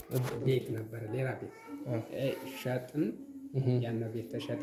ቤት ነበረ፣ ሌላ ቤት እ ሸጥን። ያን ቤት ተሸጠ።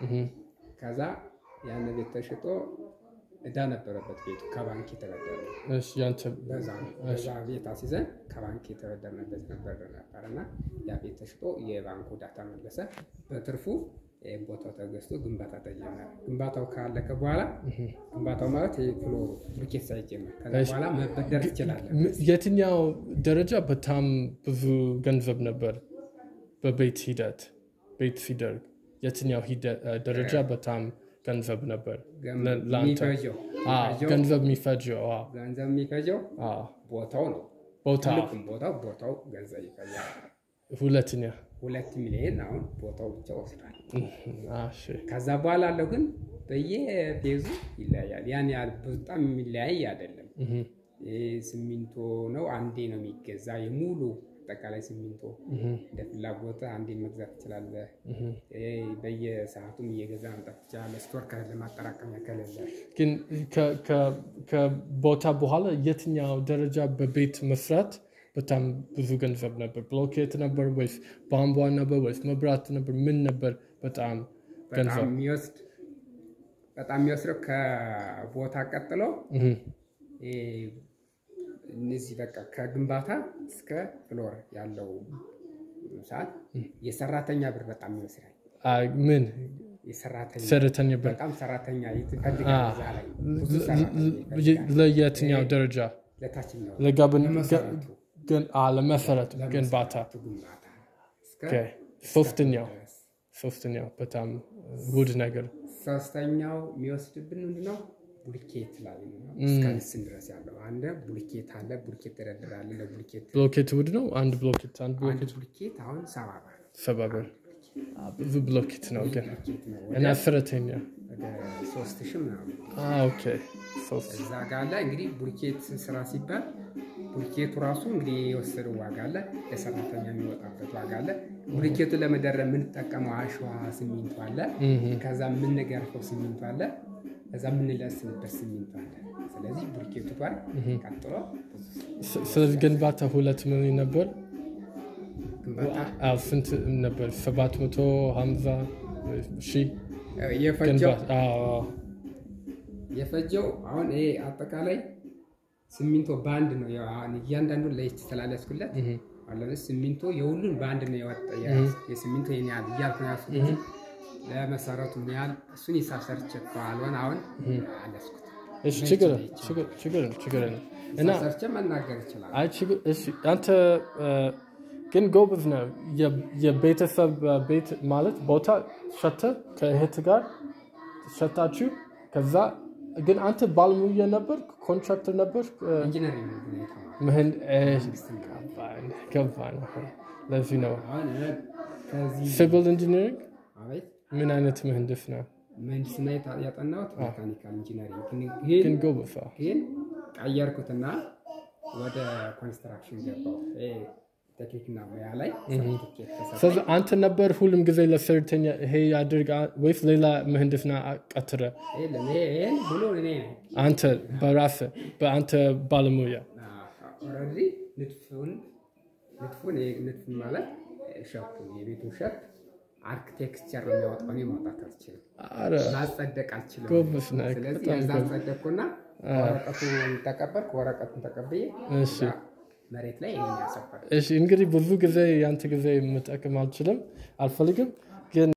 ከዛ ያን ቤት ተሽጦ እዳ ነበረበት ቤቱ ከባንክ የተበደረ እሺ ያንተ በዛ በዛ ቤት አስይዘን ከባንክ የተበደርንበት ነበር ነበር እና ያ ቤት ተሽጦ የባንኩ ዕዳ ተመለሰ። በትርፉ እ ቦታው ተገዝቶ ግንባታ ተጀመረ። ግንባታው ካለቀ በኋላ ግንባታው ማለት የፍሎሩ ብሎኬት ሳይጀመር ከዛ እሺ። በኋላ መበደር ትችላለህ። ም- የትኛው ደረጃ በጣም ብዙ ገንዘብ ነበር? በቤት ሂደት ቤት ሲደርግ የትኛው ሂደ- እ፣ ደረጃ በጣም ገንዘብ ነበር? ገም- ለ- ለአንተ የሚፈጀው አ፣ የሚፈጀው ገንዘብ የሚፈጀው አ፣ ገንዘብ የሚፈጀው አ፣ ቦታው ነው። ቦታ ትልቁም ቦታው ቦታው ገንዘብ ይፈጃል። ሁለተኛ ሁለት ሚሊዮን አሁን ቦታው ብቻ ወስዷል። አ፣ እሺ ከዛ በኋላ አለው ግን በየፌዙ ይለያያል። ያን ያህል በጣም የሚለያይ አይደለም። እህ፣ ይህ ሲሚንቶ ነው አንዴ ነው የሚገዛ የሙሉ አጠቃላይ ሲሚንቶ እንደ ፍላጎት አንዴ መግዛት ትችላለህ። ይህ በየሰዓቱም እየገዛ መምጣት ትችላለህ። ስቶር ከሌለ ማጠራቀሚያ ከሌለ ግን ከ- ከ- ከቦታ በኋላ የትኛው ደረጃ በቤት መስራት በጣም ብዙ ገንዘብ ነበር? ብሎኬት ነበር ወይስ ቧንቧ ነበር ወይስ መብራት ነበር? ምን ነበር በጣም በጣም ገንዘብ? የሚወስድ በጣም የሚወስደው ከቦታ ቀጥሎ እህ፣ ይሄ እነዚህ በቃ ከግንባታ እስከ ፍሎር ያለው ሰዓት የሰራተኛ ብር በጣም ይወስዳል። አ፣ ምን የሰራተኛ ሰራተኛ በር በጣም ሰራተኛ ይፈልጋል። እዛ ላይ ብዙ ለ- ሰራተኛ ለ- ይፈልጋል። ለየትኛው ደረጃ ለታችኛው ለጋብን ለመሰረቱ ግን አ፣ ለመሰረቱ ግንባታ ለመሰረቱ ግንባታ እስከ ኦኬ። ሶስተኛው ድረስ። ሶስተኛው በጣም ውድ ነገር ሶስተኛው የሚወስድብን ምንድነው? ቡልኬት ላይ ነው። እስከ ልስን ድረስ ያለው አንድ ቡልኬት አለ። ቡልኬት ተደርድራለ። ለቡልኬት ብሎኬት ውድ ነው። አንድ ብሎኬት አንድ አንድ ብሎኬት ቡልኬት አሁን ሰባ ብር ሰባ ብር አ፣ ብዙ ብሎኬት ነው ግን ቡልኬት ነው። እና ወደ ሰራተኛ ወደ ሶስት ሺህ ምናምን አ፣ ኦኬ ሶስት እዛ ጋ አለ። እንግዲህ ቡልኬት ስራ ሲባል ቡልኬቱ ራሱ እንግዲህ የወሰደው ዋጋ አለ። ለሰራተኛ የሚወጣበት ዋጋ አለ። ቡልኬቱን ለመደረብ የምንጠቀመው አሸዋ ሲሚንቶ አለ። ከዛ የምንገርፈው ሲሚንቶ አለ። ከዛ የምንለስንበት ሲሚንቶ አለ። ስለዚህ ቡልኬቱ ጋር ቀጥሎ ስ- ስለዚህ ግንባታ ሁለት ሚሊዮን ነበር። ግንባታ አዎ ስንት ነበር? ሰባት መቶ ሀምሳ ሺህ የፈጀው ግንባታ አዎ፣ የፈጀው አሁን ይሄ አጠቃላይ ሲሚንቶ በአንድ ነው። ያው አሁን እያንዳንዱን ለይች ስላለስኩለት አለ ሲሚንቶ የሁሉን በአንድ ነው የወጣ የሲሚንቶ ይሄን ያህል እያልኩ ነው ያልኩት እንጂ ለመሰረቱ ምን ያህል እሱን ሂሳብ ሰርቼ ካልሆነ አሁን አለስኩት እሺ ችግር ችግር- ችግር ነው ችግር ነው እና ሂሳብ ሰርቼ መናገር ይችላል። አይ ችግር እሺ አንተ እ፣ ግን ጎበዝ ነው። የ- የቤተሰብ እ፣ ቤት ማለት ቦታ ሸተ ከእህት ጋር ሸታችሁ ከዛ ግን አንተ ባለሙያ ነበር፣ ኮንትራክተር ነበር። ኢንጂነሪንግ ነው የተማርኩት። ምህን ገባን ገባን። ለዚህ ነው አሁን እኔ ከዚህ ሲቪል ኢንጂነሪንግ አቤት ምን አይነት ምህንድስና ምህንድስና የታ- ያጠናሁት ሜካኒካል ኢንጂነሪንግ ግን ግን ግን ጎበዝ አዎ። ግን ቀየርኩትና ወደ ኮንስትራክሽን ገባሁ። ይሄ ቴክኒክና ሙያ ላይ ሰርቲፊኬት ተሰጠኝ። ስለዚህ አንተ ነበር ሁሉም ጊዜ ለሰራተኛ ይሄ ያድርግ አ- ወይስ ሌላ ምህንድስና ቀጥረ የለም ይሄ ይሄን ብሎ እኔ ነኝ አንተ በራስ በአንተ ባለሙያ ኦልሬዲ ንድፉን ንድፉን ይሄ ንድፉን ማለት ሸፕ የቤቱን ሸፕ አርክቴክቸር ነው የሚያወጣው። እኔ ማውጣት አልችልም፣ አረ ማጸደቅ አልችልም። ጎበዝ ነህ፣ ስለዚህ በጣም የዛ ጎበዝ። አጸደቅኩና ወረቀቱን ተቀበልኩ። ወረቀቱን ተቀብዬ እሺ እዛ መሬት ላይ ይሄን ያሰፈር እሺ እንግዲህ ብዙ ጊዜ ያንተ ጊዜ መጠቀም አልችልም አልፈልግም።